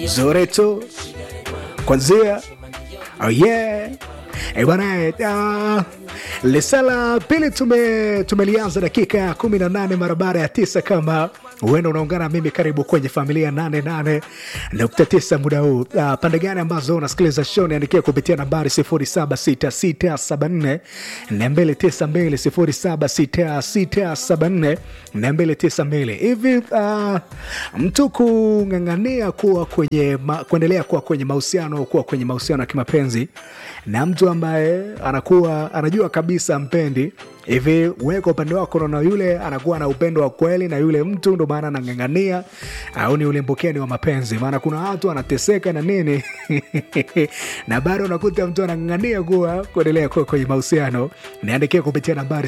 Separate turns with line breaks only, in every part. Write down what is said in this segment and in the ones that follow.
zuri tu kwanzia oh yeah Eh, bwana uh, lisala pili tume tumelianza dakika ya kumi na nane mara baada ya tisa kama huenda unaungana mimi karibu kwenye familia 88 nukta tisa muda huu uh, pande gani ambazo unasikiliza show niandikia kupitia nambari 076674 292 076674 hivi uh, mtu kung'ang'ania kuwa kwenye ma, kuendelea kuwa kwenye mahusiano kuwa kwenye mahusiano ya kimapenzi na mtu ambaye anakuwa anajua kabisa mpendi hivi wewe kwa upande wako naona yule anakuwa na upendo wa kweli na yule mtu ndo maana anang'ang'ania au ni ulembukeni wa mapenzi maana kuna watu anateseka na nini na bado unakuta mtu anang'ang'ania kuwa kuendelea kuwa kwenye mahusiano niandikia kupitia nambari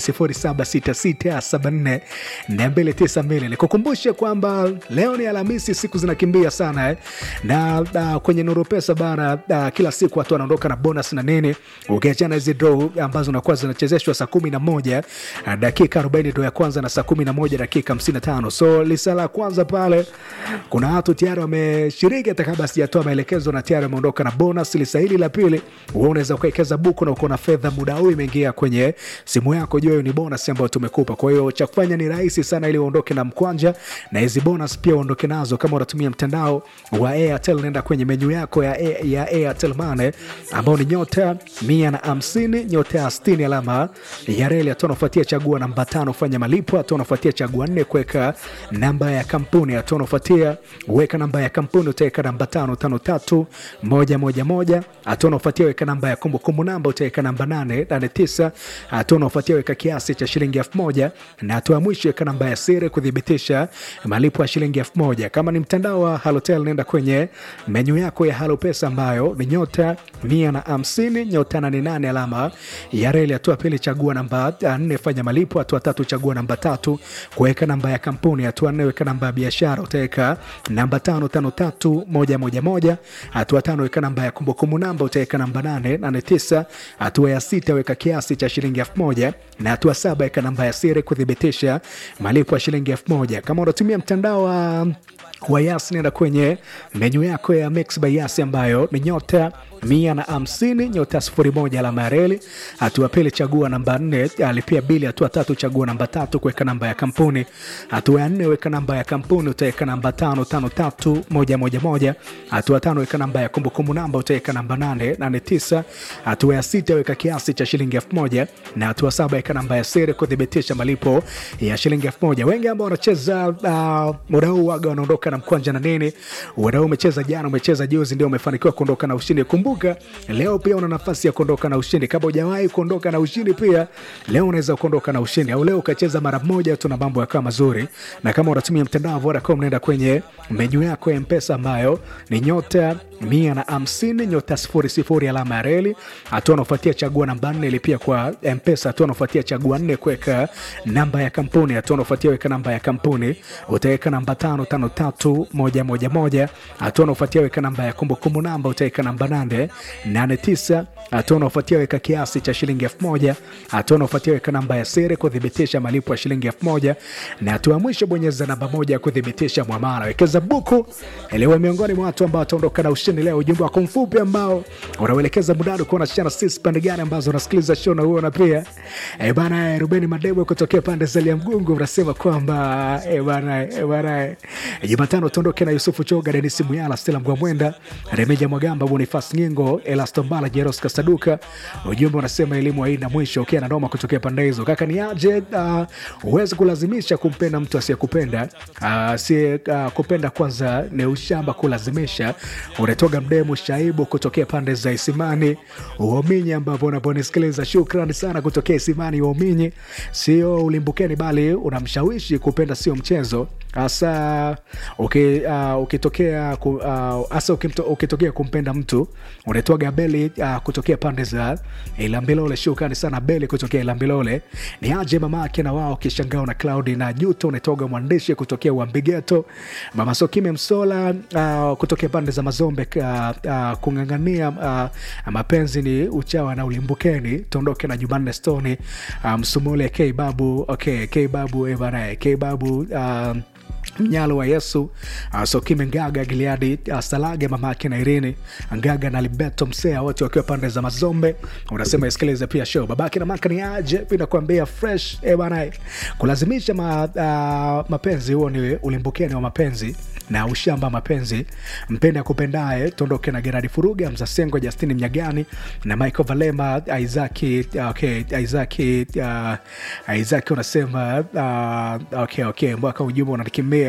076674 nikukumbushe kwamba leo ni alhamisi siku zinakimbia sana eh? na uh, kwenye nuru pesa bana uh, kila siku watu wanaondoka na bonus na nini ukiachana hizi draw ambazo nakuwa zinachezeshwa saa kumi na moja uh, dakika 40 ndo ya kwanza na saa kumi na moja dakika 55 so lisa la kwanza pale kuna watu tayari wameshiriki hata kabla sijatoa maelekezo na tayari wameondoka na bonus lisa hili la pili wewe unaweza ukawekeza buku na uko na fedha muda huu imeingia kwenye simu yako jua hiyo ni bonus ambayo tumekupa kwa hiyo cha kufanya ni rahisi sana ili uondoke na mkwanja na hizi bonus pia uondoke nazo kama unatumia mtandao wa airtel nenda kwenye menyu yako ya, ya airtel mane ambao ni nyota mia na hamsini nyota ya stini alama ya reli hatua unafuatia chagua namba tano fanya malipo hatua unafuatia chagua nne kuweka namba ya kampuni hatua unafuatia weka namba ya kampuni utaweka namba tano tano tatu moja moja moja hatua unafuatia weka namba ya kumbukumbu namba utaweka namba nane nane tisa hatua unafuatia weka kiasi cha shilingi elfu moja na hatua ya mwisho weka namba ya siri kuthibitisha malipo ya shilingi elfu moja kama ni mtandao wa halotel nenda kwenye menyu yako ya halo pesa ambayo ni nyota mia na hamsini nyota nane nane alama ya reli hatua pili chagua namba nne fanya malipo hatua tatu chagua namba tatu kuweka namba ya kampuni hatua nne weka namba ya biashara utaweka namba tano tano tatu moja moja moja hatua tano weka namba ya kumbukumbu namba utaweka namba nane nane tisa hatua ya sita weka kiasi cha shilingi elfu moja na hatua saba weka namba ya siri kuthibitisha malipo ya shilingi elfu moja kama unatumia mtandao wa wa Yas nenda kwenye menyu yako ya Mix by Yas ambayo ni nyota mia na hamsini nyota sifuri moja alama ya reli. Hatua pili chagua namba nne, alipia bili. Hatua tatu chagua namba tatu kuweka namba ya kampuni. Hatua ya nne weka namba ya kampuni, utaweka namba tano tano tatu moja moja moja. Hatua tano weka namba ya kumbukumbu namba, utaweka namba nane nane tisa. Hatua ya sita weka kiasi cha shilingi elfu moja na hatua saba weka namba ya siri kuthibitisha malipo ya shilingi elfu moja. Wengi ambao wanacheza uh, muda huu waga wanaondoka na mkwanja na nini. Muda huu umecheza jana, umecheza juzi, ndio umefanikiwa kuondoka na ushindi. Kumbuka leo pia una nafasi ya kuondoka na ushindi. Kama hujawahi kuondoka na ushindi, pia leo unaweza kuondoka na ushindi, au leo ukacheza mara moja tu na mambo yakawa mazuri. Na kama unatumia mtandao wa Vodacom, nenda kwenye menyu yako ya Mpesa ambayo ni nyota mia na hamsini nyota sifuri sifuri alama ya reli. Hatua unafuatia chagua namba nne ilipia kwa Mpesa. Hatua unafuatia chagua nne kuweka namba ya kampuni. Hatua unafuatia weka namba ya kampuni, utaweka namba tano tano tatu moja moja moja. Hatua unafuatia weka namba ya kumbukumbu namba, utaweka namba nane nane tisa. Hatua unaofuatia weka kiasi cha shilingi elfu moja. Hatua unaofuatia weka namba ya siri kuthibitisha malipo ya shilingi elfu moja, na hatua ya mwisho bonyeza namba moja ya kuthibitisha mwamala. Wekeza buku iliwe miongoni mwa watu ambao wataondoka na ushindi leo. Ujumbe wako mfupi ambao unauelekeza mudani kuwa unashana sisi pande gani ambazo unasikiliza show na huo na pia e bana Rubeni Madebo kutokea pande za Liamgungu unasema kwamba e bana e bana Jumatano tuondoke na Yusufu Choga, Denisi Muyala, Stella Mgwamwenda, Remeja Mwagamba, Bonifas Ngingo, Elastombala, Jeros Kasaduka. Ujumbe unasema elimu haina mwisho. Ukiwa na noma kutokea pande hizo, kaka ni aje? Huwezi uh, kulazimisha kumpenda mtu asiyekupenda. Uh, si uh, kupenda kwanza ni ushamba, kulazimisha. Unatoga mdemu Shaibu kutokea pande za Isimani Uominyi, ambapo unaponisikiliza, shukrani sana kutokea Isimani Uominyi. Sio ulimbukeni, bali unamshawishi kupenda, sio mchezo hasa okay, uh, ukitokea hasa uh, ukitokea kumpenda mtu unaitwaga Beli uh, kutokea pande za Ilambilole. Shukrani sana Beli kutokea Ilambilole. Ni aje mama yake na wao kishangao na Claudi na Juto unaitoga mwandishi kutokea Uambigeto. Mama Sokime Msola uh, kutokea pande za Mazombe uh, uh, kung'ang'ania uh, mapenzi ni uchawa na ulimbukeni. Tuondoke na Jumanne Stone uh, Msumule K Babu okay, K Babu eh, bana K Babu uh, mnyalo wa yesu uh, sokime ngaga giliadi uh, salage mama yake na irini ngaga na libeto msea wote wakiwa pande za mazombe unasema isikilize pia show babake na maka ni aje vinakuambia fresh eh bana kulazimisha ma, uh, mapenzi huo ni ulimbukeni wa mapenzi na ushamba mapenzi mpende akupendaye tuondoke na geradi furuga mzasengo justini mnyagani na michael valema isaki okay, isaki uh, isaki unasema uh, okay, okay, mwaka ujumbe unanikimbia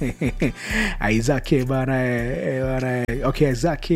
isaki bana eh, bana eh, okay, isaki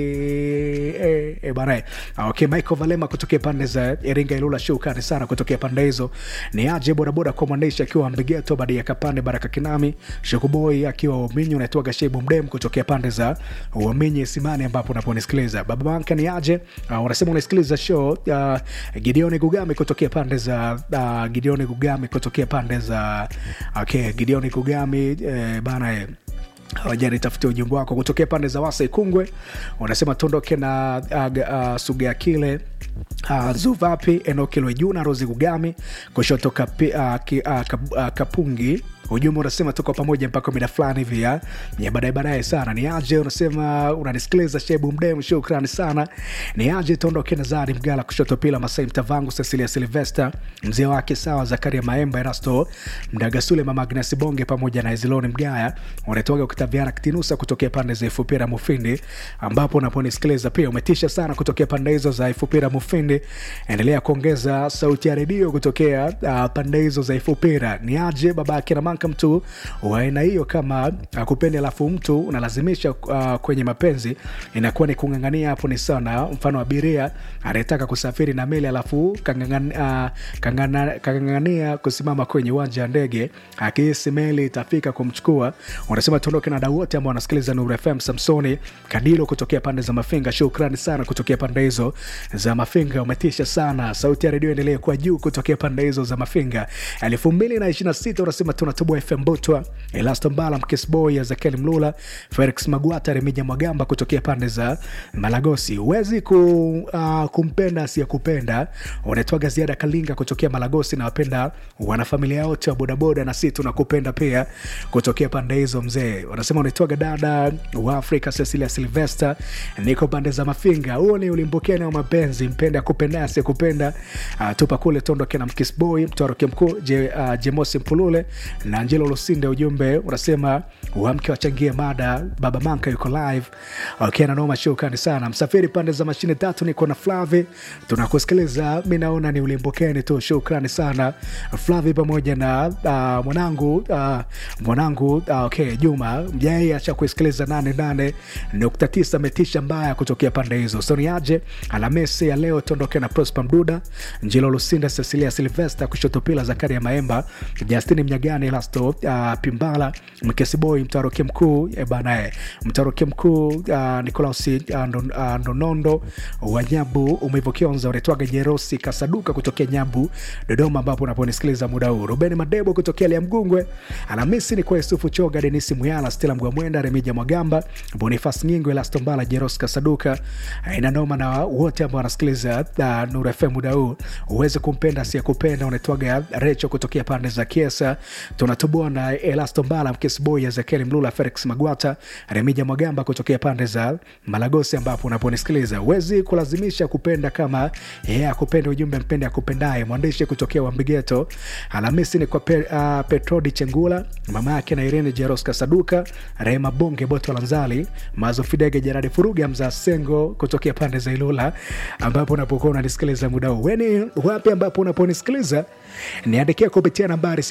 eh, eh, bana eh. okay, michael valema kutokea pande za iringa ilula shukani sana kutokea pande hizo ni aje bodaboda kwa mwandishi akiwa mbigeto baada ya kapande baraka kinami shukuboi akiwa uminyi unaitwaga shebu mdem kutokea pande za uaminyi simani ambapo unaponisikiliza baba banka ni aje uh, unasema unasikiliza show uh, gideoni gugami kutokea pande za uh, gideoni gugami kutokea pande za okay, gideoni gugami eh, bana eh, wajani tafutia ujumbe wako kutokea pande za wasa ikungwe unasema tuondoke na uh, uh, sugea kile uh, zuvapi enokilwe juna rosi gugami kushoto kapi, uh, ki, uh, kap, uh, kapungi ujumbe unasema tuko pamoja mpaka mida fulani hivi ya ya baadaye baadaye sana ni aje unasema unanisikiliza shebu mdem shukrani sana ni aje tuondoke na zari mgala kushoto pila masai mtavangu cecilia silvester mzee wake sawa zakaria maemba erasto mdagasule mama agnes bonge pamoja na eziloni mgaya unatoka ukitaviana kitinusa kutokea pande za ifupira mufindi ambapo unaponisikiliza pia umetisha sana kutokea pande hizo za ifupira mufindi endelea kuongeza sauti ya redio kutokea uh, pande hizo za ifupira ni aje babake na manka mtu wa aina hiyo kama akupendi alafu mtu unalazimisha uh, kwenye mapenzi inakuwa ni kungangania hapo ni sana mfano abiria anayetaka kusafiri na meli alafu kangangania uh, kangana, kangangania kusimama kwenye uwanja wa ndege akihisi meli itafika kumchukua unasema tuondoke na dau wote ambao wanasikiliza Nuru FM Samsoni Kadilo kutokea pande za Mafinga. Shukrani sana kutokea pande hizo za Mafinga, umetisha sana. Sauti ya redio endelee kuwa juu kutokea pande hizo za Mafinga. elfu mbili na ishirini na sita unasema tunatoboa FM Butwa, Elasto Mbala, Mkesboy, Ezekiel Mlula, Felix Magwata, Remija Mwagamba kutokea pande za Malagosi. Huwezi ku, uh, kumpenda asiyekupenda. Unaitwaga Ziada Kalinga kutokea Malagosi na wapenda wanafamilia wote wa bodaboda, na si tunakupenda pia kutokea pande hizo mzee. Wanasema unaitwaga dada wa Afrika Cecilia Silvester, niko pande za Mafinga. Huo ni ulimbukeni wa mapenzi, mpende akupenda asiyekupenda. Uh, tupa kule tondoke na Mkisboy, mtoroke mkuu je, uh, Jemosi Mpulule na Angelo Lusinde. Ujumbe unasema wamke wachangie mada, baba Manka yuko live. Okay, na noma shukrani sana. Msafiri pande za mashine tatu, niko na Flavi, tunakusikiliza. Mi naona ni ulimbukeni tu, shukrani sana Flavi pamoja na uh, mwanangu uh, mwanangu uh, okay, Juma mjai acha kusikiliza nane nane nukta tisa metisha mbaya kutokea pande hizo. Soniaje Alhamisi ya leo tuondoke na Prosper Mduda, Njilo Lusinda, Cecilia Silvester, kushoto pila Zakaria Maemba, Justini Mnyagani, Lasto uh, Pimbala, Mkesiboy, mtaroke mkuu e banae, mtaroke mkuu uh, Nikolaus uh, ndo, uh, Ndonondo wa Nyabu, Umevo Kionza, unaitwaga Jerosi Kasaduka kutokea Nyabu, Dodoma, ambapo unaponisikiliza muda huu. Ruben Madebo kutokea Liamgungwe, Alhamisi ni kwa Yusufu Choga, Denisi Muyala, Stela Mgwamwenda, Remija Mwagamba, Bonifas Nyingo, Elastombala, Jeros Kasaduka, ina noma na wote ambao wanasikiliza uh, Nuru FM muda huu. Uweze kumpenda asiyekupenda, unaitwaga Recho kutokea pande za Kiesa. Tunatoboa na Elastombala, Mkesboy, Ezekiel Mlula, Felix Magwata, Remija Mwagamba kutokea pande za Malagosi, ambapo unaponisikiliza. Uwezi kulazimisha kupenda kama yeye yeah, akupenda. Ujumbe mpende akupendaye. Mwandishi kutokea Wambigeto. Alhamisi ni kwa pe, uh, Petrodi Chengula, mama yake na Irene Jeros Kasaduka, Rehema Bonge, Boto Lanzali, Mazo Fidege, Jeradi Furuga, Mza Sengo kutokea pande za Ilula, ambapo unapokuwa unanisikiliza muda huu. Weni wapi ambapo unaponisikiliza, niandikia kupitia nambari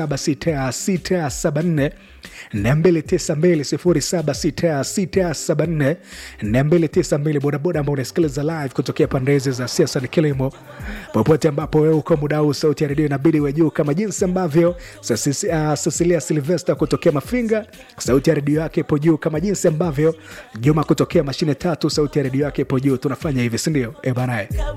076674 292 076674 bodaboda ambao unasikiliza live kutokea pande hizi za siasa ni kilimo, popote ambapo wewe uko muda huu, sauti ya redio inabidi we juu kama jinsi ambavyo Cecilia Silvester kutokea Mafinga, sauti ya redio yake ipo juu kama jinsi ambavyo Juma kutokea mashine tatu, sauti ya redio yake ipo juu. Tunafanya hivi, sindio? E banae